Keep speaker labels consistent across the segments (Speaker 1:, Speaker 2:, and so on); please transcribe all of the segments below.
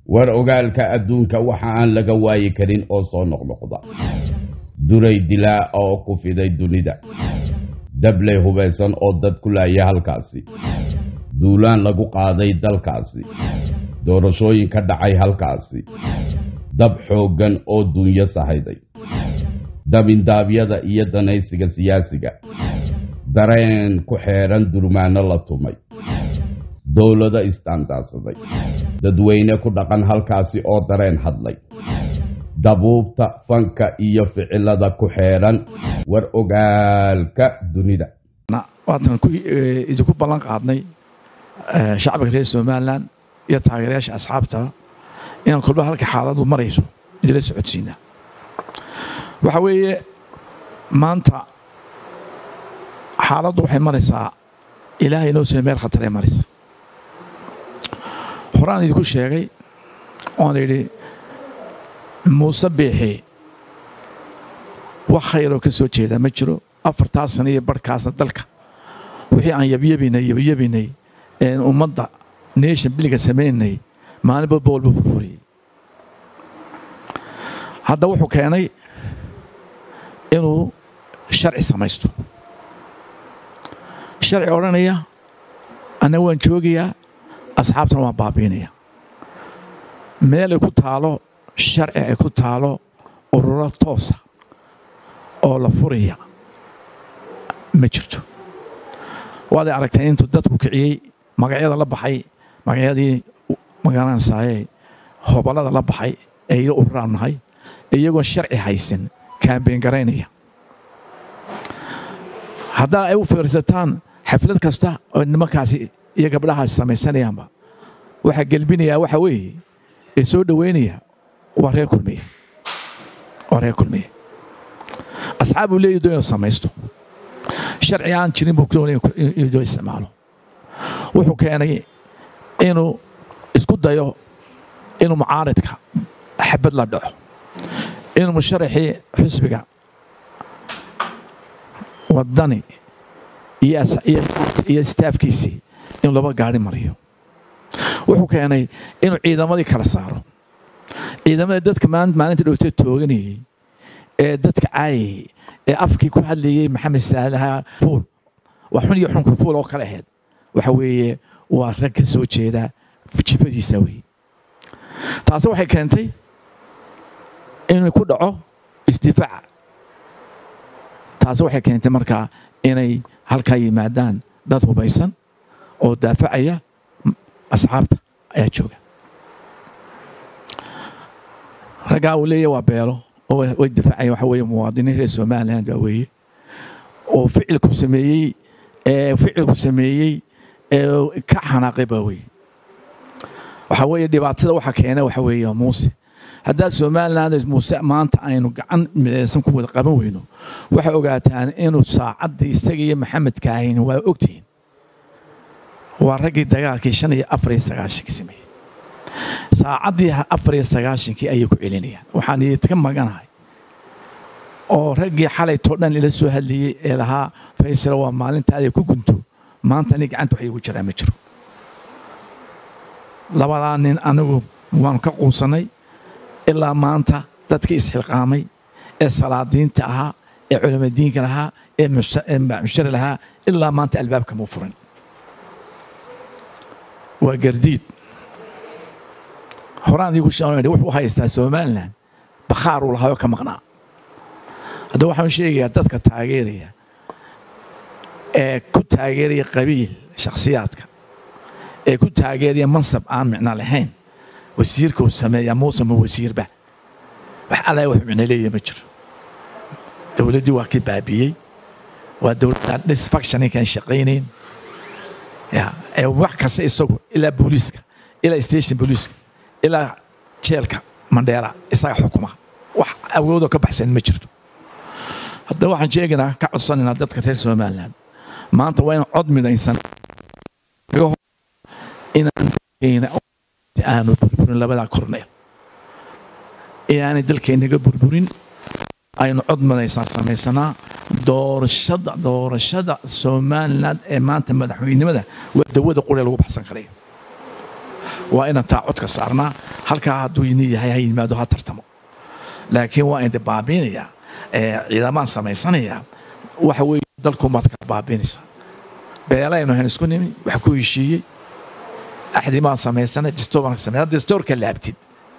Speaker 1: war ogaalka adduunka waxa aan laga waayi karin oo soo noqnoqda duray dilaa oo ku fiday dunida dabley hubaysan oo dad ku laaya halkaasi duulaan lagu qaaday dalkaasi doorashooyin ka dhacay halkaasi dab xooggan oo dunyo sahayday dabindaabyada iyo danaysiga siyaasiga dareen ku xeedhan durmaano la tumay dowlado isdaandaadsaday dadweyne ku dhaqan halkaasi oo dareen hadlay dabuubta fanka iyo ficilada ku xeedhan war ogaalka dunida
Speaker 2: waatan idinku ballan qaadnay shacbiga reer somalilan iyo taageerayaasha asxaabta inaan kolba halka xaaladu marayso idila socodsiinaa waxa weeye maanta xaaladdu waxay maraysaa ilaahay inoo soo meel khataree maraysa horaan idinku sheegay oan idhi muuse biixi wax khayroo ka soo jeedaa ma jiro afartaa sana iyo barhkaasna dalka wixii aan yabyabinay yabyabinay een ummadda nation biliga samaynay maalinba boolba furfuriyey hadda wuxuu keenay inuu sharci samaysto sharci odhanaya anna waan joogayaa asxaabtana waan baabiinaya meel ay ku taalo sharci ay ku taalo ururo toosa oo la furaya ma jirto waaday aragtay intuu dadku kiciyey magacyada la baxay magacyadii magaranaysaayee hobalada la baxay ee ila ururaan nahay iyagoon sharci haysan kaambeen garaynaya haddaa ay u fiirsataan xaflad kasta oo nimankaasi iyo gabdhahaasi samaysanayaanba waxaa gelbinayaa waxa weeye ee soo dhoweynaya waa reer kulmiye waa reer kulmiye asxaab uu leeyahy doo inuu samaysto sharci aan jirin buu doonaya inuu doo isticmaalo wuxuu keenay inuu isku dayo inuu mucaaridka xabad la dhaco inuu musharaxii xusbiga waddani iyo staafkiisii inuu laba gaari mariyo wuxuu keenay inuu ciidamadii kala saaro ciidamada dadka maalinta dhowtee tooganayey ee dadka caayayey ee afkii ku hadlayey maxamed saalaha fuul waa xun iyo xunka fuul oo kale ahayd waxa weeye waa rag ka soo jeeda jifadiisa weeye taasi waxay keentay inuu ku dhaco isdifaaca taasi waxay keentay markaa inay halkaa yimaadaan dad hubaysan oo daafacaya asxaabta ayaa jooga raggaa uu leeyahy waa beelo oo way difaacaya waxa weeye muwaadiniin reer somaliland baa weeye oo ficilku sameeyey ee ficilku sameeyey ee ka xanaaqay baa weeye waxa weeye dhibaatada waxa keena waxa weeye muuse haddaa somaliland muuse maanta aynu gacan midaysan ku wada qaban weyno waxay ogaataan inuu saacaddii isaga iyo maxamed kaahin waa ogtihiin waa raggii dagaalkii shan iyo afar iyo sagaashankii sameeyey saacaddii afar iyo sagaashankii ayay ku celinayaan waxaan idinka maganahay oo raggii xalaytoo dhan ila soo hadlayey ee lahaa faysal waa maalintaada ku gunto maanta nin gacanta wax iigu jiraa ma jiro labadaa nin anigu waanu ka quusannay ilaa maanta dadkii isxilqaamay ee salaadiinta ahaa ee culamadiinka lahaa ee mushari lahaa ilaa maanta albaabka muu furin waa gardiid horaan idigu sheegay wuxuu haystaa somaliland bakhaar uu lahaayoo ka maqnaa hadda waxaan sheegayaa dadka taageeraya ee ku taageeraya qabiil shakhsiyaadka ee ku taageeraya mansab aan micno lahayn wasiirka uu sameeyaa muuse ma wasiirba wax alla wax micno leeya ma jiro dowladdii waa kii baabiyey waa dowladda disfactioninkaan shaqaynayn ya wax kasta isagu ilaa booliiska ilaa station booliiska ilaa jeelka mandheera isaga xukuma wax awoodoo ka baxsan ma jirto haddaba waxaan sheegaynaa ka codsanaynaa dadka reer somaliland maanta waa inaan cod midaysan inaan aanu burburin labadaa korneel inaanay dalkeennaga burburin aynu cod madaysaan samaysanaa doorashada doorashada somaliland ee maanta madaxweynenimada waa dawada quree lagu baxsan karayo waa inaan taa codka saarnaa halkaa hadduu ini yahay ha yimaado ha tartamo laakiin waa indi baabiinayaa ciidamaan samaysanayaa waxa weeye dalkumaad kala baabiinaysaa beelaynu hayn isku nimi wax ku heshiiyey axdi baan samaysanay distoor baan samay distoorka laabtid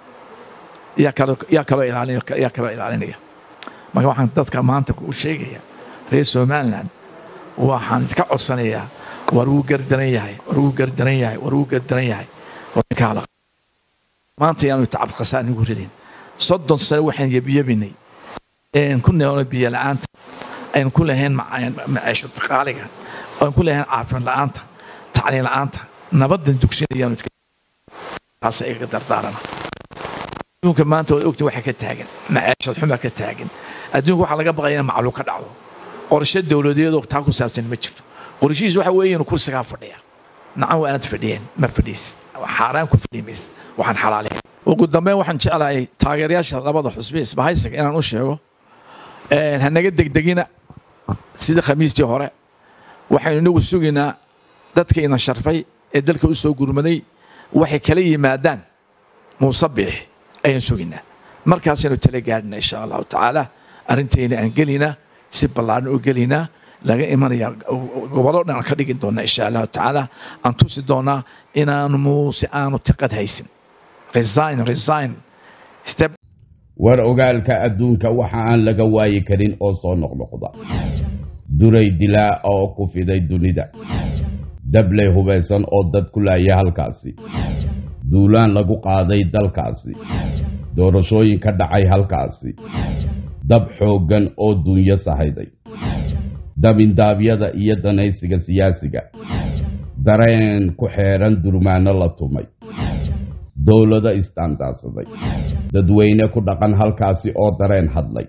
Speaker 2: yaa kaloo yaa kaloo ilaalin yaa kaloo ilaalinaya marka waxaan dadka maanta u sheegaya reer somaliland waxaan idka codsanayaa war wuu gardaran yahay war wuu gardaran yahay war wuu gardaran yahay warkaala maanta yaanu tacab khasaan igu ridin soddon sano waxaan yebiyebinay ku neelno biyo la-aanta aynu ku lahayn maciisho qaaliga aynu ku lahayn caafimaad la-aanta tacliin la-aanta nabadan dugsinayaanu taasa igaga dardaarana adduunka maanta waad ogtiin waxa ka taagan maciishad xumaa ka taagan adduunka waxaa laga baqaya in macluul ka dhacdo qorshe dowladeedoo taa ku saabsan ma jirto qorshihiis waxa weeye inuu kursigaa fadhiya nacan waa aanad fadhiyeen ma fadhiis xaaraan ku fadhi maysa waxaan xalaalayn ugu dambeyn waxaan jeclahay taageerayaasha labada xusbi isbahaysiga inaan u sheego hanaga degdegina sida khamiistii hore waxaynu inagu sugaynaa dadka ina sharfay ee dalka u soo gurmaday waxay kala yimaadaan muuse biix ayaan sugaynaa markaasaynu tala gaadhina insha allahu tacaala arrintayna aan gelinaa si ballaaran u gelinaa laga imanaya gobollo dhan aan ka dhigi doona insha allahu tacaala aan tusi doonaa inaanu muuse aanu tiqad haysin resign resign step
Speaker 1: war ogaalka adduunka waxa aan laga waayi karin oo soo noqnoqda duray dilaa oo ku fiday dunida dabley hubaysan oo dad ku laaya halkaasi duulaan lagu qaaday dalkaasi doorashooyin ka dhacay halkaasi dab xooggan oo dunyo sahayday dabindaabyada iyo danaysiga siyaasiga dareen ku xeeran durmaanno la tumay dowlado istaandaadsaday dadweyne ku dhaqan halkaasi oo dareen hadlay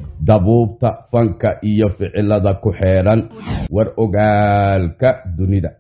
Speaker 1: dabuubta fanka iyo ficilada ku xeeran war ogaalka dunida